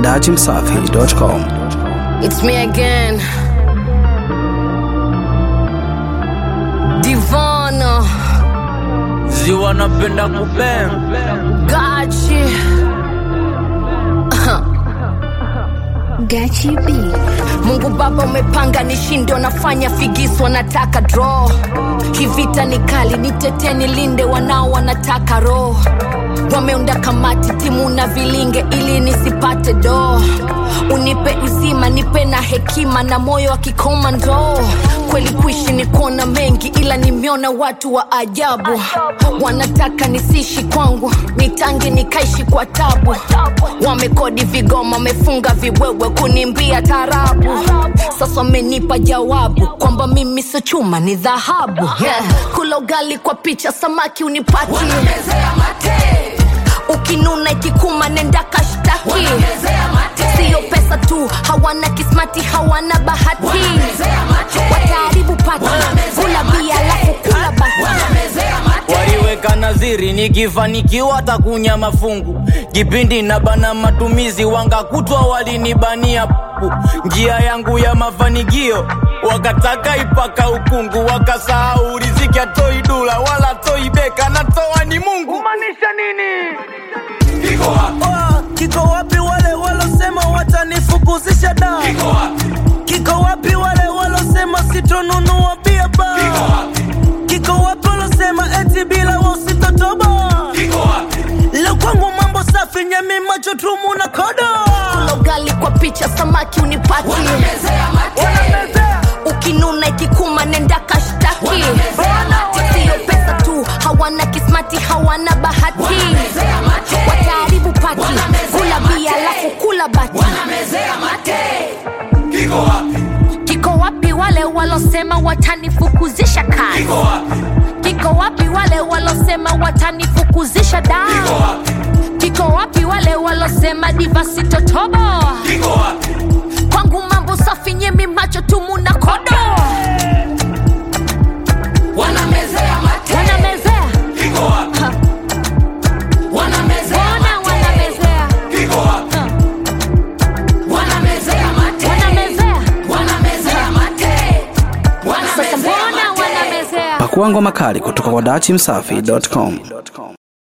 dachimsafi.com. It's me again. Divana, ziwa napenda kupem Gachi. Gachi B. Mungu Baba umepanga nishinde, wanafanya figisu, wanataka draw. Hii vita ni kali, nitetee nilinde, wanao wanataka roho. Wameunda kamati timu na vilinge ili nisipate do. Unipe uzima, nipe na hekima na moyo wa kikomando. Kweli kuishi ni kuona mengi, ila nimeona watu wa ajabu. Wanataka nisishi kwangu, nitange nikaishi kwa tabu. Wamekodi vigoma, wamefunga viwewe kunimbia tarabu. Sasa wamenipa jawabu kwamba mimi sio chuma, ni dhahabu. Yeah. Kula ugali kwa picha, samaki unipati ukinuna ikikuma nenda kashtaki siyo pesa tu hawana kismati hawana bahati wataharibu pati kula bia alafu kula bati waliweka naziri nikifanikiwa takunya mafungu kipindi na bana matumizi wangakutwa walinibania pu njia yangu ya mafanikio wakataka ipaka ukungu wakasahau riziki atoi dula wala toi beka natoa ni mungu kumaanisha nini Oh, kiko wapi wale walosema watanifukuzisha da kiko wapi wale walosema sitonunua bia ba kiko wapi walosema eti bila wao sitotoba leo kwangu mambo safi nyemi macho tumu na kodo kula ugali kwa picha samaki unipati ukinuna ikikuma nenda kashtaki siyo pesa tu hawana kismati hawana bahati wataharibu pati kula bia alafu kula bati kiko wapi wale walosema watanifukuzisha kazi kiko wapi wale walosema watanifukuzisha da kiko wapi wale walosema divasitotobo kwangu mambo safi nyemi macho tumu na kodo wanamezea mate wanamezea Ha. wanamezea mbona wanamezea iko wapi Ha. wanamezea mate wanamezea wanamezea mate sasa mbona wanamezea Pakua ngoma kali kutoka kwa dachimsafi.com.